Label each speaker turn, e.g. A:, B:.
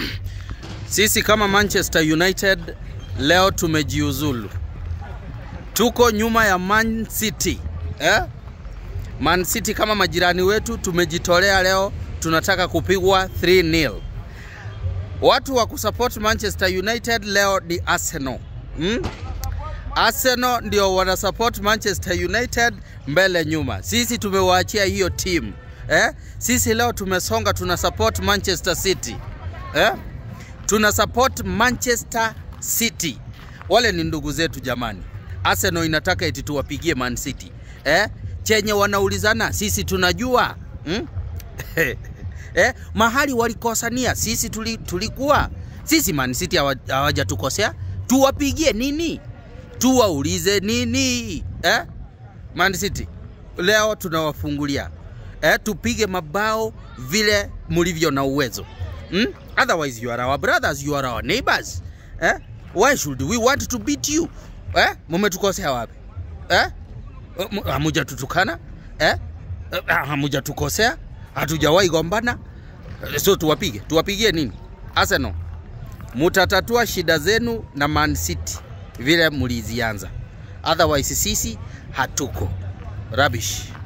A: Sisi kama Manchester United leo tumejiuzulu, tuko nyuma ya Man City eh? Man City kama majirani wetu tumejitolea leo, tunataka kupigwa 3-0. Watu wa kusupport Manchester United leo ni Arsenal hmm? Arsenal ndio wana support Manchester United mbele nyuma. Sisi tumewaachia hiyo timu eh? Sisi leo tumesonga, tuna support Manchester City eh? tuna support Manchester City. Wale ni ndugu zetu jamani. Arsenal inataka eti tuwapigie Man City eh? Chenye wanaulizana sisi tunajua hmm? eh? Mahali walikosania sisi tuli, tulikuwa sisi Man City hawajatukosea, tuwapigie nini? Tuwaulize nini eh? Man City leo tunawafungulia eh, tupige mabao vile mlivyo na uwezo hmm? Otherwise you are our brothers, you are our neighbors eh? Why should we want to beat you eh? Mumetukosea wapi eh? Hamujatutukana eh? Hamujatukosea, hatujawahi gombana, so tuwapige, tuwapigie nini? Arsenal, mutatatua shida zenu na Man City vile mlizianza, otherwise sisi hatuko rubbish.